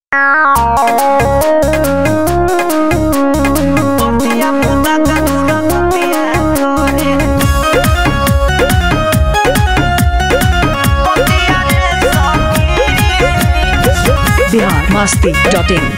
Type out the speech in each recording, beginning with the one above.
Botilla puta cadura, botilla core. Botilla de soquiri. Bihar Masti dot in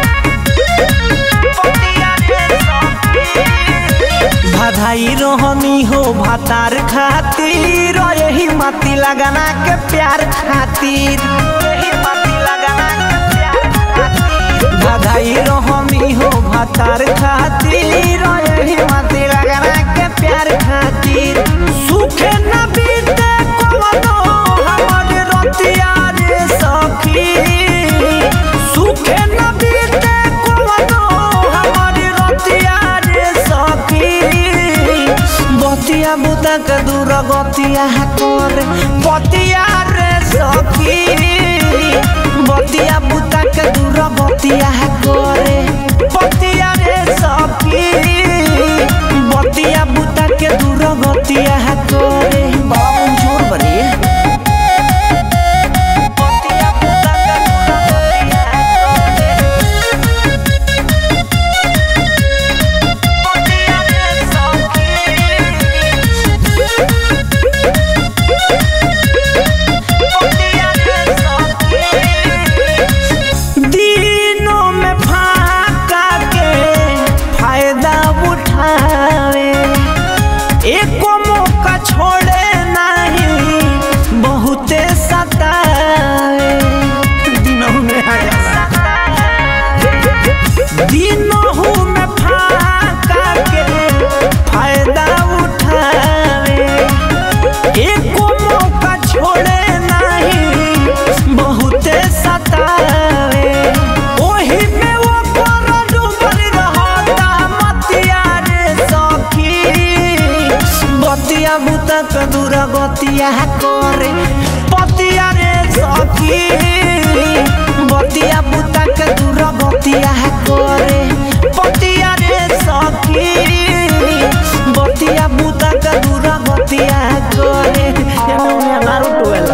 Botilla de soquiri. भाधाई रोहनी हो भातार खातिर यही माती लगाना के प्यार खातिर यही माती लगाना के प्यार खातिर भाधाई रोहनी हो भातार खातिर यही माती लगाना के प्यार खातिर सुखे न बीते कोनो हमर रतिया रे सखी सुखे न बीते कोनो हमर रतिया रे सखी बतिया बुता के दूर गतिया करे बतिया रे सखी बतिया बुता के दूर बतिया करे बतिया रे सखी बतिया बुता के दूर गतिया करे बाबू जोर बनी बतिया बुता के दूर गतिया करे बतिया रे सखी दिनों में फाका के फायदा उठावे एको मौका छोड़े नहीं बहुते सतावे दिनों में दिनों में फाका के फायदा उठावे एको मौका छोड़े नहीं बहुते सतावे ओही में वो पर डूबल रहता मतिया रे सखी बतिया बुता के दूर गतिया करे पतिया रे सखी बतिया बुता के दूर गतिया करे पतिया रे सखी बतिया बुता के दूर गतिया करे एने ओने अनार उठवेला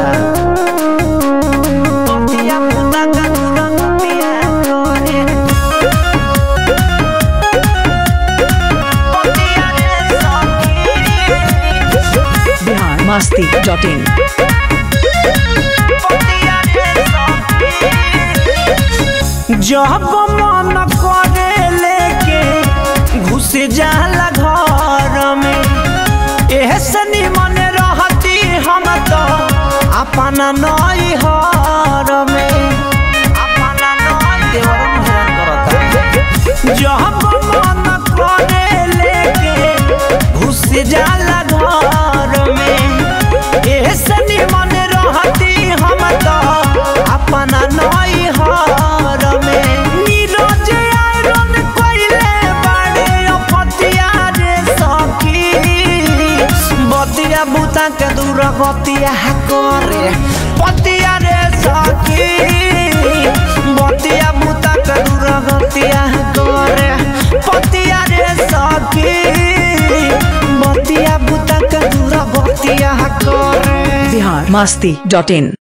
बतिया बुता के दूर गतिया करे बतिया रे सखी बिहार मस्ती डॉट इन जब मन करे लेके घुस जाला घर में एहसनी मन रहती हम तो अपना नई हर में अपना नई देवर हैरान करता जब मन करे लेके घुस जाला घर में एहसनी मन रहती हम तो अपना नई हर में नीरज आयरन कइले बाड़े अपतिया रे सखी बतिया बुता के दूर गतिया करे पतिया रे सखी बतिया बुता के दूर गतिया करे पतिया रे सखी बतिया बुता के दूर गतिया करे बिहार मस्ती डॉट इन